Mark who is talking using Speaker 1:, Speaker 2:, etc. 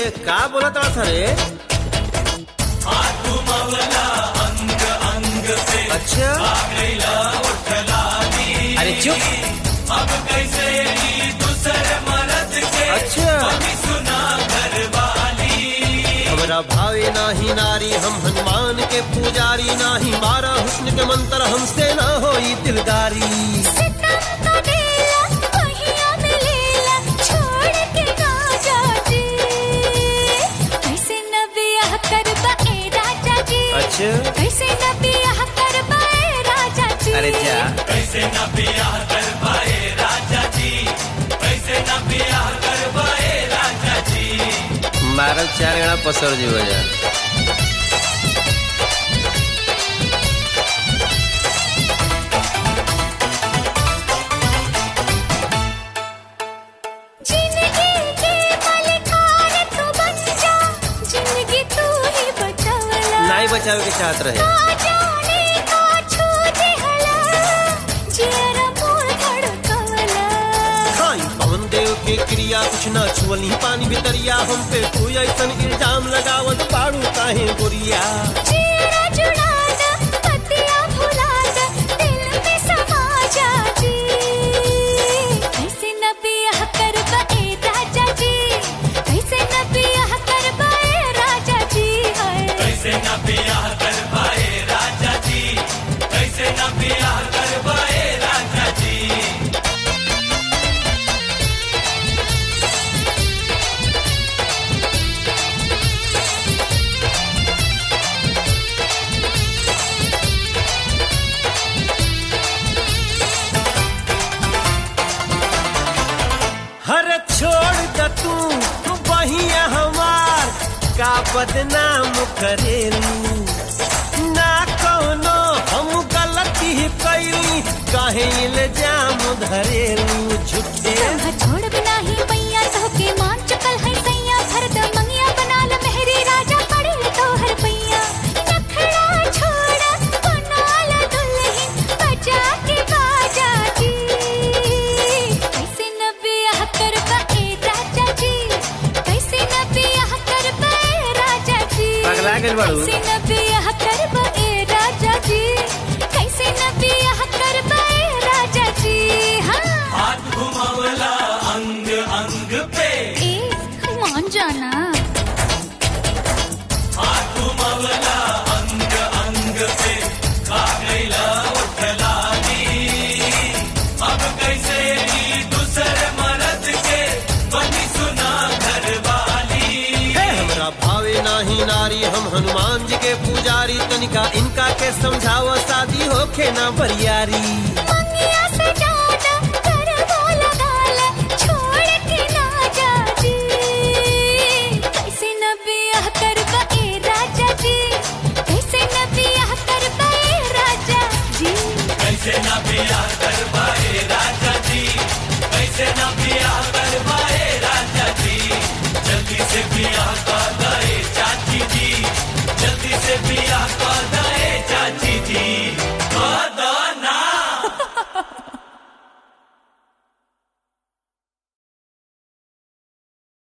Speaker 1: का बोलत था रे अच्छा
Speaker 2: अरे चुप
Speaker 1: अच्छा हमरा भावे नाही नारी हम हनुमान के पुजारी नाही मारा हुस्न के मंत्र हमसे ना होई दिलदारी
Speaker 3: सितम का बेला पहिया में लेला छोड़ के ना जाजी कैसे न बियाह करबा ए राजा जी
Speaker 1: अच्छा
Speaker 3: कैसे न बियाह करबा ए राजा जी
Speaker 2: अरे जा मारल चार गणा पसर जी जा
Speaker 3: जिंदगी के मालिकान तू बन जा जिंदगी तू ही बचावला
Speaker 2: नहीं बचावे के चाहत रहे
Speaker 3: ना जाने का छू देहला जियरा मोर धड़कवला
Speaker 1: खाई पवन देव के क्रिया कुछ ना छुअली पानी भितरिया हम पे तू ऐसन इल्जाम लगावत पाड़ू काहे गोरिया
Speaker 3: जियरा जुड़ा दा पतिया भुला दा दिल में समा जा जी कैसे न बियाह करबा ए राजा जी कैसे न बियाह करबा ए राजा जी हाय
Speaker 1: हर छोड़ द तू बहिया हमार का बदनाम करेलू ना कोनो हम गलती कैली काहे इल्जाम धरेलू झूठे
Speaker 3: तोह छोड़ बिना ही मैया तो के मान चुकल है सैया भरत मंगिया बना ल मेहरी राजा पड़े तोहर पैया नखड़ा छोड़ा बना ल दुल्हन बजा के बाजा जी कैसे न बियाह करबा ए राजा जी कैसे न बियाह करबा ए राजा जी
Speaker 2: पगला गेल बाड़ू।
Speaker 3: कैसे न बियाह करबा ए राजा जी कैसे न बियाह करबा ए राजा जी हाँ ए मान जाना
Speaker 1: हे हमरा भावे नाही नारी हम हनुमान जी के पुजारी तनिका इनका के समझाव शादी होखे ना बरियारी
Speaker 3: मंगिया से